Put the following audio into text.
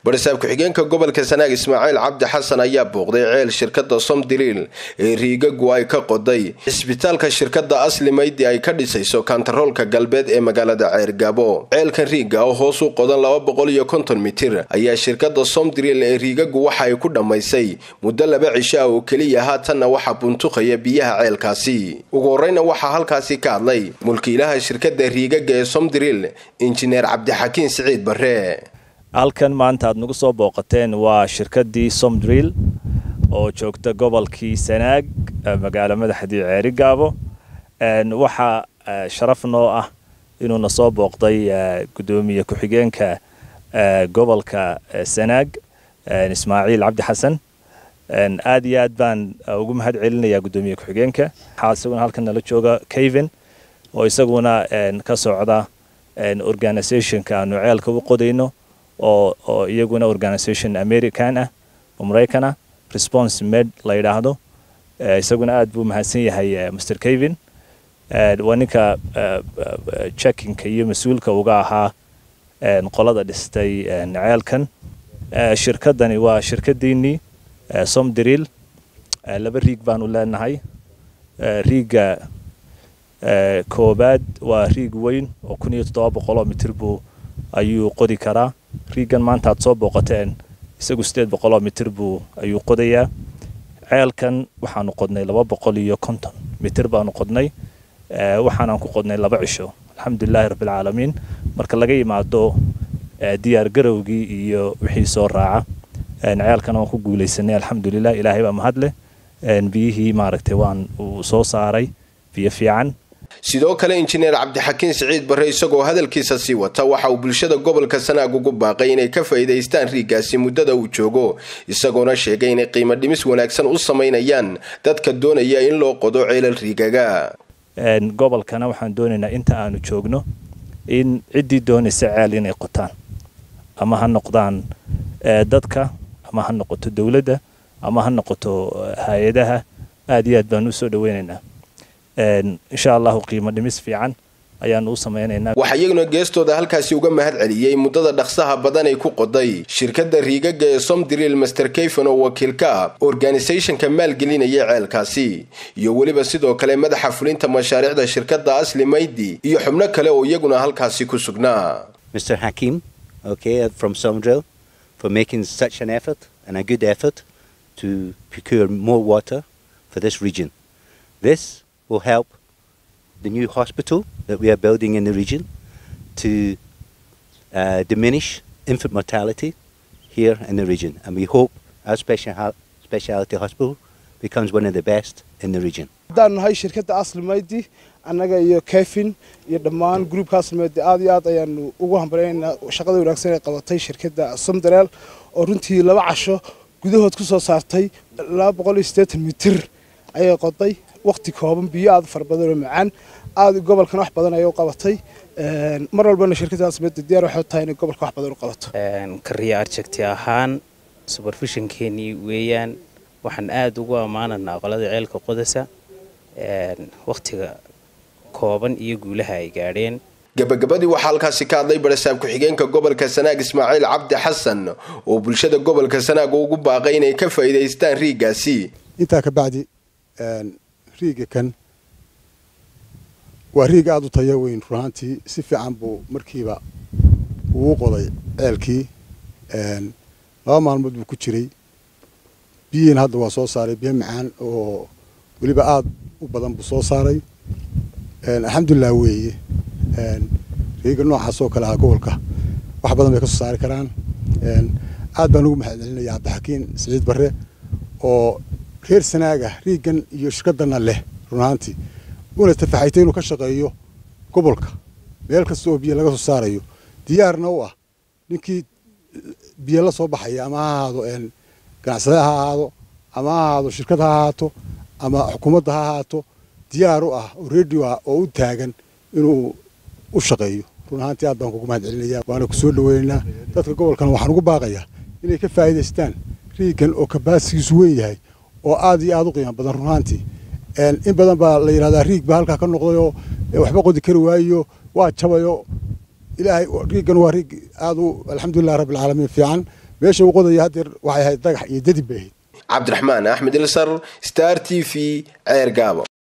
barisaab ku-xigeenka gobolka sanaag ismaaciil cabdi xasan ayaa booqday ceel shirkada somdiriil ee riigagu ay ka qoday cisbitaalka shirkada asli maydi ay ka dhisayso kantaroolka galbeed ee magaalada ceergaabo ceelkan riiga oo hoos u qodan laba boqol iyo konton mitir ayaa shirkada somdiriil ee riigagu waxa ay ku dhammaysay muddo laba cisho ah oo keliya haatanna waxaa buntuqaya biyaha ceelkaasi ugu horeyna waxaa halkaasi ka hadlay mulkiilaha shirkada riigaga ee somdiriil injineer cabdixakiin siciid bare halkan maanta aad nagu soo booqateen waa shirkaddii somdriil oo joogta gobolkii sanaag magaalo madaxdii ceerigaabo waxaa sharaf noo ah inuuna soo booqday guddoomiye ku-xigeenka gobolka sanaag ismaaciil cabdi xasan aad iyo aad baan ugu mahad celinayaa guddoomiye ku-xigeenka waxaa isaguna halkan nala jooga caven oo isaguna ka socda organizationka aanu ceelka u qodayno oo iyaguna organisation american ah oo maraykan ah response med la yidhaahdo isaguna aad buu mahadsan yahay mr caven waa ninka checkinka iyo mas-uulka uga ahaa qolada dhistay ceelkan shirkadani waa shirkadiinii somdriil laba riig baanu leenahay riiga koobaad waa riig weyn oo kun iyo toddoba boqoloo mitir buu ayuu qodi karaa riigan maanta aad soo booqateen isagu sideed boqoloo mitir buu ayuu qodayaa ceelkan waxaanu qodnay laba boqol iyo konton mitir baanu qodnay waxaanaan ku qodnay laba cisho alxamdulilahi rabbilcaalamiin marka laga yimaado diyaar garowgii iyo wixii soo raaca ceelkana waan ku guulaysanay alxamdulilah ilaahay baa mahadleh biyihii maaragtay waan uu soo saaray biyo fiican sidoo kale injineer cabdixakiin siciid barre isagoo hadalkiisa sii wata waxa uu bulshada gobolka sanaag ugu baaqay inay ka faa'iidaystaan riigaasi muddada uu joogo isagoona sheegay inay qiimo dhimis wanaagsan u samaynayaan dadka doonaya in loo qodo ceelal riigaga gobolkana waxaan doonaynaa inta aanu joogno in ciddii doonaysa ceel inay qotaan ama ha noqdaan dadka ama ha noqoto dowladda ama ha noqoto hay-adaha aad iyo aad baan u soo dhaweynaynaa insha allahu qiimo dhimis fiican ayaanu u samaynaynaa waxaa iyaguna geestooda halkaasi uga mahad celiyey muddada dhaqsaha badan ay ku qoday shirkadda riigaga ee somdriil master kayfon oo wakiil ka ah organisationka maalgelinaya ceelkaasi iyo weliba sidoo kale madaxa fulinta mashaariicda shirkadda asli maydi iyo xubno kale oo iyaguna halkaasi ku sugnaa mr hakim okay from somdrill for making such an effort and a good effort to procure more water for this region this will help the new hospital that we are building in the region to uh, diminish infant mortality here in the region. And we hope our special specialty hospital becomes one of the best in the region. haddaan nahay shirkadda asli maydi annaga iyo kefin iyo dhammaan groupka asli maydi aad iyo aad ayaanu ugu hambaleynaynaa shaqada wanaagsan ee qabatay shirkadda somdareel oo runtii laba casho gudahood ku soo saartay laba boqol iyo siddeetan mitir ayay qoday waqti kooban biyo aad fara badan oo macaan aad gobolkan wax badan ayay u qabatay mar walbana shirkadaas mada diyaar waxay tahay inay gobolka wax badan u qabato kariya arjagti ahaan superfishonkeenii weeyaan waxaan aada ugu ammaananaa qolada ceelka qodasa waqtiga kooban iyo guulaha ay gaadheen gabagabadii waxaa halkaasi ka hadlay barasaab ku-xigeenka gobolka sanaag ismaaciil cabdi xasan oo bulshada gobolka sanaag ugu baaqay inay ka faa'iidaystaan riigaasi intaa ka bacdi riiga kan waa riig aada u taya weyn runaantii si fiican buu markiiba uu qoday ceelkii laba maalmood buu ku jiray biyihiina hadda waa soo saaray biyo macaan oo weliba aada u badan buu soo saaray alxamdulilah weeye riiga noocaas oo kale ah gobolka wax badan bay ka soo saari karaan aad baan ugu mahad celinaya cabdixakiin siciid barre oo reer sanaaga riigan iyo shirkadana leh runaantii una tafaxaytay inuu ka shaqeeyo gobolka meel kasta oo biyo laga soo saarayo diyaarna u ah ninkii biyo la soo baxaya ama ha ahaado ganacsade ha ahaado ama ha ahaado shirkad ha ahaato ama xukuumadda ha ahaato diyaar u ah oo radio ah oo u taagan inuu u shaqeeyo run ahaantii aad baan kugu mahad celinaya waana ku soo dhaweynaynaa dadka gobolkana waxaan ugu baaqayaa inay ka faa'iidaystaan riigan oo kabaasigiisu weyn yahay oo aad iyo aad u qiimo badan runaantii in badan baa la yidhahdaa riig baa halkaa ka noqdayoo waxba qodi kari waayo waa jabayo ilaahay riigan waa riig aad u alxamdulilah rabbilcaalamiin fiican meesha uu qodaya haddeer waxay ahayd dagax iyo dadib bay ahayd cabdiraxmaan axmed ilsar star t v ceer gaabo